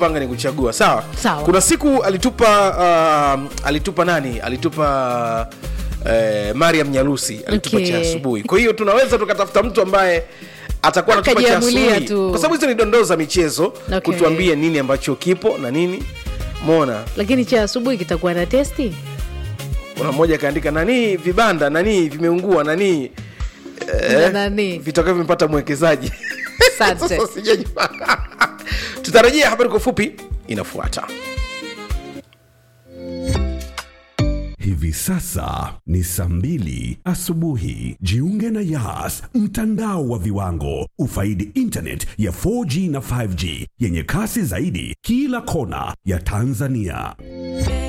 kupanga ni kuchagua sawa Sawa. kuna siku alitupa uh, alitupa nani alitupa uh, mariam nyalusi alitupa Okay. cha asubuhi kwa hiyo tunaweza tukatafuta mtu ambaye atakuwa anatupa cha Akajiamulia asubuhi tu. kwa sababu hizo ni dondoo za michezo Okay. kutuambia nini ambacho kipo na nini mona lakini cha asubuhi kitakuwa na testi kuna mmoja akaandika nani vibanda nani vimeungua nani Na nani? vitakavyo vimepata mwekezaji Asante. Sasa sijajua. tutarajia habari kwa ufupi inafuata Hivi sasa ni saa mbili asubuhi. Jiunge na Yas, mtandao wa viwango. Ufaidi internet ya 4G na 5G yenye kasi zaidi kila kona ya Tanzania.